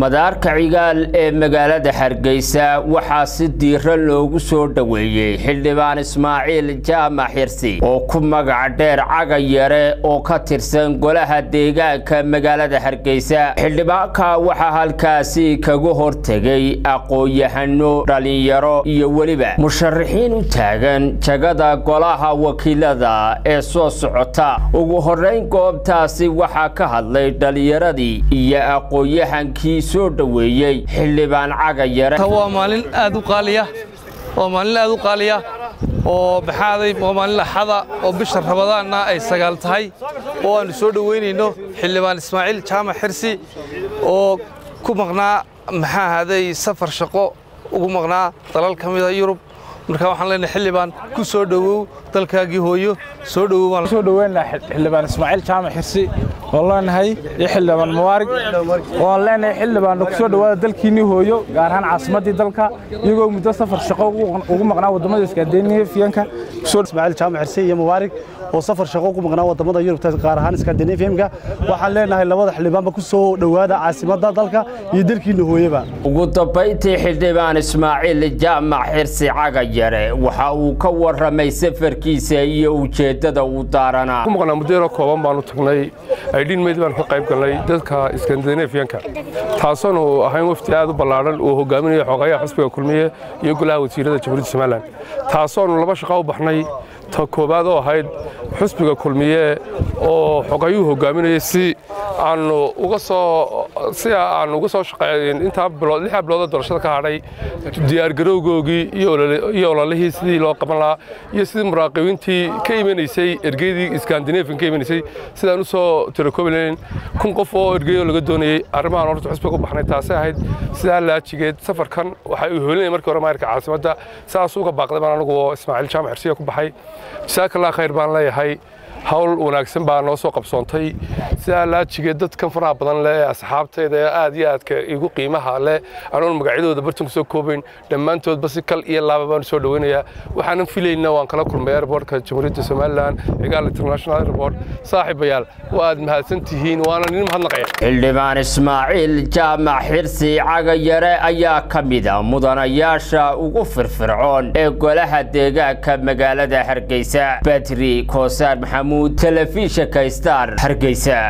madaarka cigaal ee magaalada hargeysa waxaa si diiro loogu soo dhoweeyey xildhibaan ismaaciil jaamac xirsi oo ku magac dheer caga yare oo ka tirsan golaha deegaanka magaalada hargeysa xildhibaanka waxaa halkaasi kaga hortegay aqoon-yahano dhalinyaro iyo weliba musharaxiin u taagan jagada golaha wakiilada ee soo socota ugu horeyn goobtaasi waxaa ka hadlay dhalinyaradii iyo aqoon-yahankii soo dhoweeyey xildhibaan caga yare waa maalin aad u qaaliya waa maalin aad u qaaliya oo baxaaday waa maalin axada oo bisha rabadaanna ay sagaal tahay oo aannu soo dhoweynayno xildhibaan ismaaciil jaamac xirsi oo ku maqnaa maxaa ahaaday safar shaqo ugu maqnaa dalal ka mida yurub marka waxaan leenahay xildhibaan ku soo dhowow dalkaagii hooyo soo dhowow soo dhoweyna xildhibaan ismaaciil jaamac xirsi oo leenahay iyo xildhibaan mubaarig oo aan leenahay xildhibaan ku soo dhowaada dalkiinnii hooyo gaar ahaan caasimaddii dalka iyagoo muddo safar shaqo ugu maqnaa waddamada iskaandinafiyanka ismaaciil jaamac xirsi iyo mubaarig oo safar shaqo ugu maqnaa waddamada yurubta gaar ahaan iskandinafiyanka waxaan leenahay labada xildhibaanba ku soo dhowaada caasimadda dalka iyo dalkiinna hooyaba ugu dambayntii xildhibaan ismaaciil jaamac xirsi caga yare waxa uu ka warramay safarkiisa iyo ujeeddada uu daaranaa ku maqnaa muddo yaroo kooban baanu tagnay aydhiin meyd baan ka qayb galnay dadka iskandinafiyanka taasoonu ahayn wafdi aad u ballaadhan uu hogaaminayo xogayaha xusbiga kulmiye iyo golaha wasiirada jamhuuriyadda somalilan taasoonu laba shaqo u baxnay ta koowaad oo ahayd xusbiga kulmiye oo xogayuhu hogaaminayay si aanu uga soo si aanu uga soo shaqeyn intaa bilood lixda bilood oo doorashada ka hadhay diyaargarowgoogii iyo ololihii sidii loo qaban lahaa iyo sidii muraaqibiintii ka imanaysay ergeydii iskandinafian ka imanaysay sidaan u soo tirakoobi lahayn kun qof oo ergeeyoo laga doonayey arrimahan horta xusbiga u baxnay taasay ahayd sidaa laajigeed safarkan waxay u hoolinaya markii hore maayarka caasimadda sidaas uga baaqday baan anigu oo ismaaciil jaamac xirsiya ku baxay jasaakallaa khayr baan leeyahay hawl wanaagsan baa noo soo qabsoontay sidaa laajigeed dadkan faraha badan leh ee asxaabtayda ee aad iyo aadka igu qiimaha leh anoon magacyadooda bartan ku soo koobayn dhammaantoodba si kal iyo laaba baan soo dhoweynayaa waxaanan filaynaa waan kala kulmay airbortka jamhuuriyadda somalilan cigaal international airport saaxiibayaal waa aad mahadsan tihiin waana nin mahadnaqaya xildhibaan ismaaciil jaamac xirsi caga yare ayaa ka mida mudanayaasha ugu firfircoon ee golaha deegaanka magaalada hargeysa badri koosaar maxamuud telefishinka star hargeysa